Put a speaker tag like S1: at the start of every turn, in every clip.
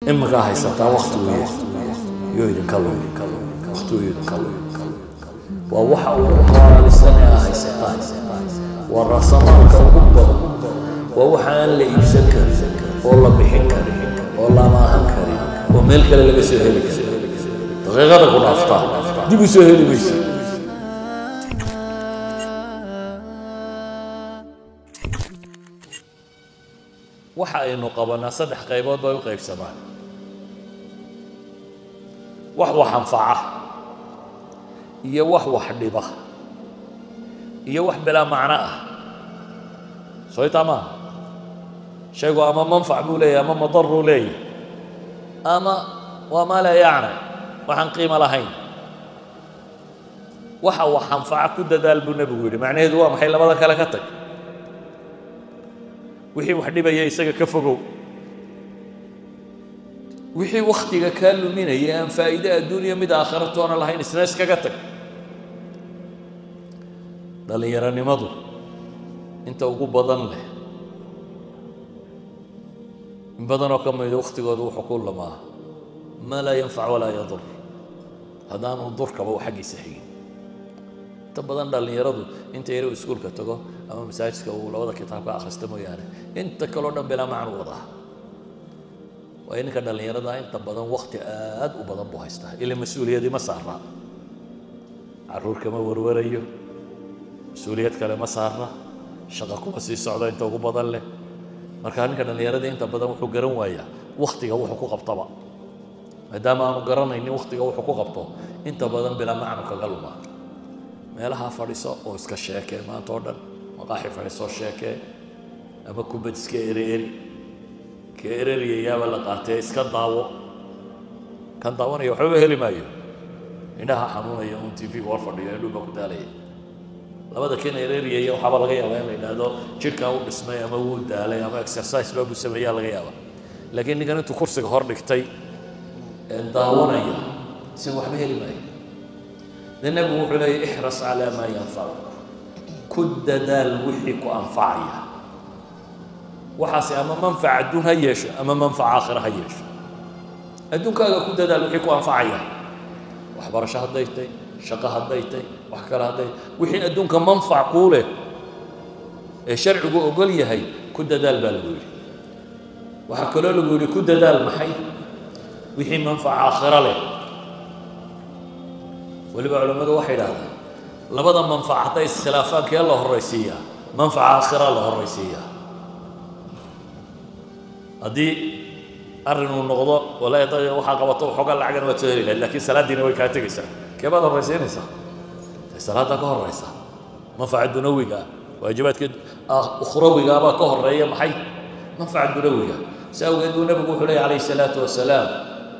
S1: iminkaa haysataa wakti weeye yuu idinka lumi waktigu idinka lumi waa waxa ugu qaalisan ee aa haysataan waa raasamaalka ugu badan waa waxa aan la iibsan karin oo la bixin karin oo la amaahan karin oo meel kale laga soo heli karin daqiiqada ku dhaaftaa dib u soo heli maysa waxa aynu qabanaa saddex qaybood bay u qaybsamaan wax wax anfaca iyo wax wax dhiba iyo wax bilaa macno ah soytaa maaha shaygu ama manfac buu leeyahy ama madaruu leeyahy ama waa maa laa yacni waxaan qiimo lahayn waxa wax anfaca ku dadaal buu nebigu yidhi macnaheedu waa maxay labada kale ka tag wixii wax dhibaya isaga ka fogow wixii wakhtiga kaa luminaya aan faa'iide adduuniya mid aakhira toona lahayn isna iskaga tag dhallinyaronimadu inta ugu badan leh in badanoo ka mida wakhtigooda wuxuu ku lamaa maa laa yanfac walaa yadur haddaanu durkaba u xaggiisa xigin inta badan dhallinyaradu inta yare uu iskuulka tago ama masaajidka uu labada kitaab ka akhrista mooyaane inta kaleo dhan bilaa macnu wadaa waayo ninka dhallinyarada inta badan wakti aad u badan buu haystaa ila mas-uuliyadii ma saaraa carruur kama warwarayo mas-uuliyad kale ma saara shaqa kuma sii socdo inta ugu badan leh marka ninka dhallinyaradii inta badan wuxuu garan waayaa waktiga wuxuu ku qabtaba maadaama aanu garanaynin waktiga wuxuu ku qabto inta badan bilaa macnu kaga luma meelaha fadhiso oo iska sheekee maanta oo dhan maqaaxi fadhiisoo sheekee ama kubad iska ereeri ka ereriyayaaba la qaatee iska daawo kan daawanaya waxbaba heli maayo indhaha xanuunaya un t v-ga hor fadhiyo indhuba ku daalaya labada kan ereriyaya waxaaba laga yaabaa in la yidhaahdo jidhkaa u dhismay ama wuu daalay ama exercise baa buu sameeyaa laga yaaba laakiin ninkan intuu kursiga hor dhigtay ee daawanaya si waxba heli maayo de nebigu wuxuu leeya ixras calaa maa yanfacuk ku dadaal wixii ku anfacaya waxaasi ama manfac adduun ha yeesho ama manfac aakhira ha yeesho adduunkaaga ku dadaal wixii ku anfacaya waxbarasho hadday tay shaqo hadday tay wax kale hadday wixii adduunka manfac kuu leh ee sharcigu ogol yahay ku dadaal baa lagu yidhi waxaa kaloo lagu yidhi ku dadaal maxay wixii manfac aakhiro leh weliba culammadu waxay idhahdaan labada manfac hadday iskhilaafaankee la horraysiiyaa manfaca aakhira la horraysiiyaa haddii arrin uu noqdo wala waxaa qabato waxoogaa lacagana waad soo heli lahayd lakiin salaaddiina way kaa tegaysaa kee baad horraysiinaysaa dee salaaddaa ka horraysa manfaca dunawiga waajibaadka ukhrawigaa baa ka horreeya maxay manfaca dunawiga si awgeed buu nebigu wuxuu leeya calayhi salaatu wasalaam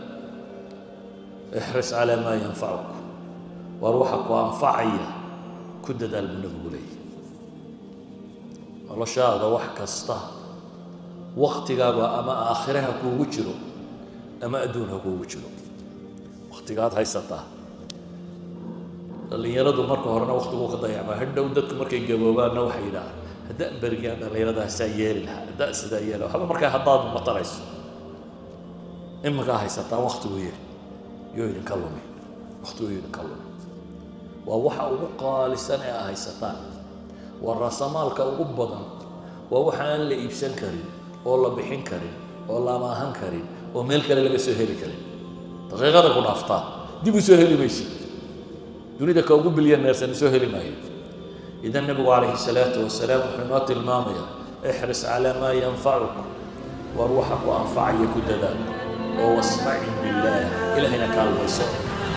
S1: ixris calaa maa yanfacuk waar waxa ku anfacaya ku dadaal buu nebigu leeyahy noloshaada wax kasta waktigaaga ama aakhire ha kuugu jiro ama adduun ha kuugu jiro waktigaad haysataa dhallinyaradu marka horena waktiguu ka dayacmaa hadhow dadku markay gaboobaanna waxay yidhahaan haddaan berigaan dhallinyaradahasaa yeeli lahaa haddaan sidaa yeeli lahaa waxba markaa haddaad matarayso iminkaa haysataa waktigu yiri yuu idinka lumi waktigu idinka lumi waa waxa ugu qaalisan ee aa haysataan waa raasamaalka ugu badan waa waxa aan la iibsan karin oo la bixin karin oo la amaahan karin oo meel kale laga soo heli karin daqiiqada ku dhaaftaa dib u soo heli maysi dunida ka ugu bilyaneersan soo heli maayo idan nebigu calayhi salaatu wasalaam wuxuu inoo tilmaamaya ixris calaa maa yanfacuk war waxa ku anfacaya ku dadaal oo wastacin billaah ilahayna kaalmayso